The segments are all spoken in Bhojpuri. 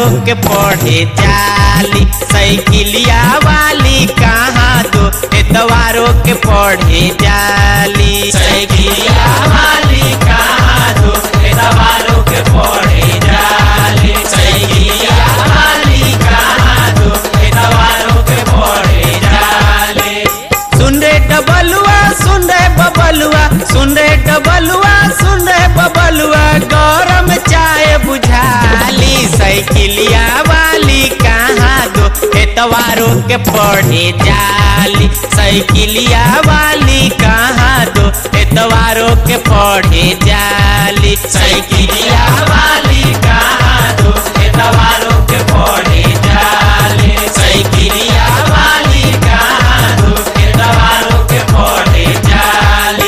के पढ़े जाली साइकिलिया वाली कहाँ दो एतवारों के पढ़े जाली साइकिलिया वाली कहाँ दो एतवारों के पढ़े जाली साइकिलिया वाली कहाँ दो एतवारों के पढ़े जाली सुन रे डबलुआ सुन रे बबलुआ सुन रे डबलुआ सुन रे बबलुआ गरम चाय बुझाली साइकिलिया वाली कहाँ दो एतवारों के पढ़े जाली साइकिलिया वाली कहाँ दो एतवारों के पढ़े जाली साइकिलिया वाली कहाँ दो एतवारों के पढ़े जाली साइकिलिया वाली कहाँ दो एतवारों के पढ़े जाली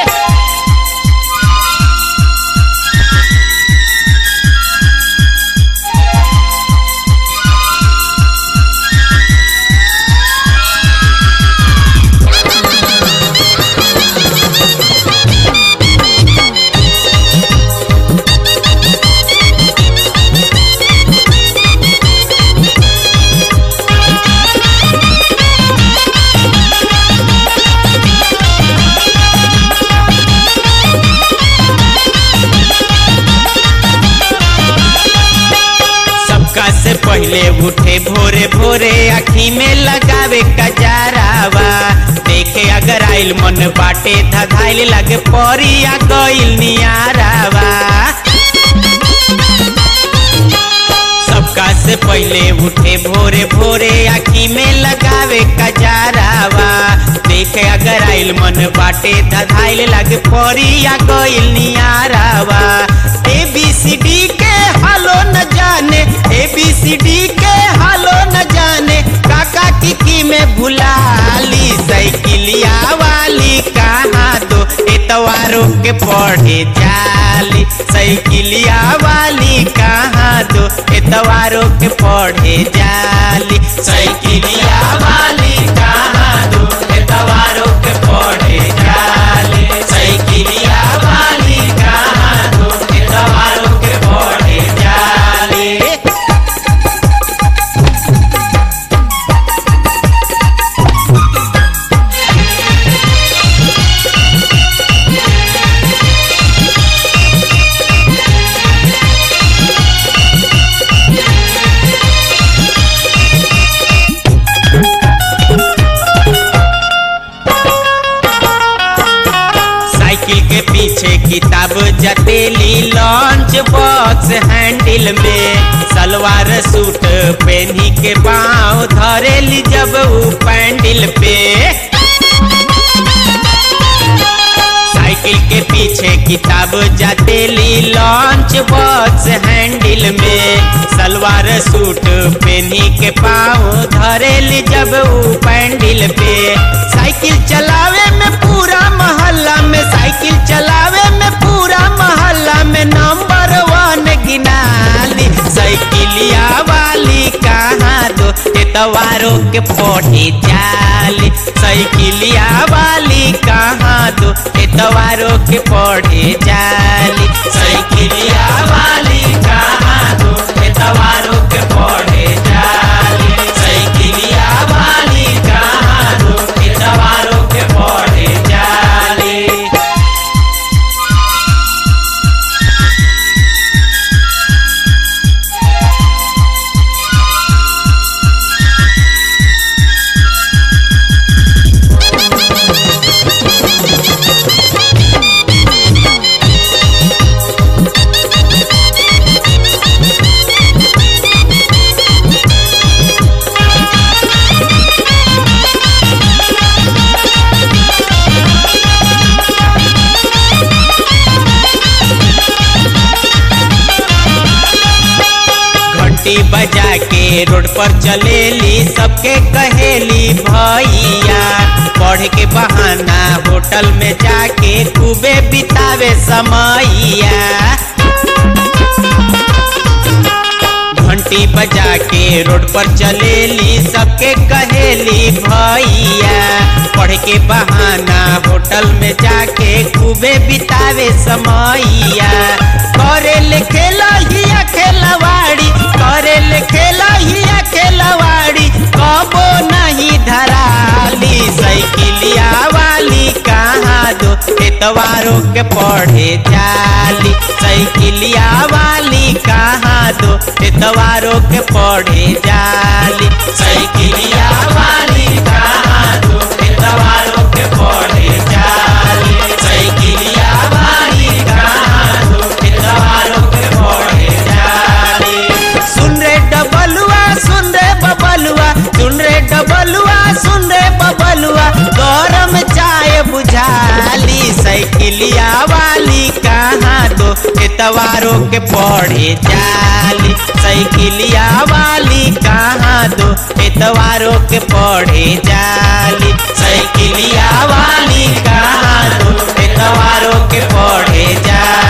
सबका से पहले उठे भोरे भोरे आखी में लगावे कजारावा देखे अगर आइल मन बाटे धधाइल लगे परिया गइल नियारावा सबका से पहले उठे भोरे भोरे आखी में लगावे कजारावा देखे अगर आइल मन बाटे धधाइल लगे परिया गइल नियारावा ए बी सी डी के हालो न जाने ए बी सी डी के हालो न जाने काका किकी में भुलाली साइकिलिया वाली कहाँ दो एतवारों के पढ़े जाली साइकिलिया वाली कहाँ दो एतवारों के पढ़े जाली साइकिलिया वाली कहाँ दो एतवारों के पढ़े जाली साइकिलिया वाली कहाँ दो एतवारों के पढ़े जाली साइकिल के पीछे किताब जटेली लॉन्च बॉक्स हैंडल में सलवार सूट पहनी के पाँव धरेली जब ऊ पैंडल पे साइकिल के पीछे किताब जटेली लॉन्च बॉक्स हैंडल में सलवार सूट पहनी के पाँव धरेली जब ऊ पैंडल पे साइकिल चलावे में पूरा मोहल्ला में साइकिल चलावे में पूरा मोहल्ला में नंबर वन गिनाली साइकिलिया वाली कहाँ दो एतवारों के पढ़े जाली साइकिलिया वाली कहाँ दो एतवारों के पढ़े जाली साइकिलिया वाली कहाँ दो एतवारों के पढ़े जाली साइकिलिया वाली कहाँ दो एतवारों के पढ़े जाली घंटी बजा के रोड पर चलेली सबके कहेली भैया पढ़ के बहाना होटल में जाके खूबे बितावे समैया घंटी बजा के रोड पर चलेली सबके कहेली भैया पढ़ के बहाना होटल में जाके खूबे बितावे समैया करे ले खेला हिया खेलवाड़ी करे ले खेला हिया खेलवाड़ी कबो नहीं धराली साइकिलिया वाली कहाँ दो एतवारों के पढ़े जाली साइकिलिया वाली कहाँ दो एतवारों के पढ़े जाली साइकिलिया वाली कहाँ दो एतवारों के पढ़े जाली साइकिलिया वाली कहाँ दो एतवारों के पढ़े जाली सुन रे डबलुआ सुन रे बबलुआ सुन रे डबलुआ सुन रे बबलुआ गरम चाय बुझाली साइकिलिया वाली कहाँ दो एतवारों के पढ़े जाली साइकिलिया वाली कहाँ दो एतवारों के पढ़े जाली साइकिलिया वाली कहाँ दो एतवारों के पढ़े जाली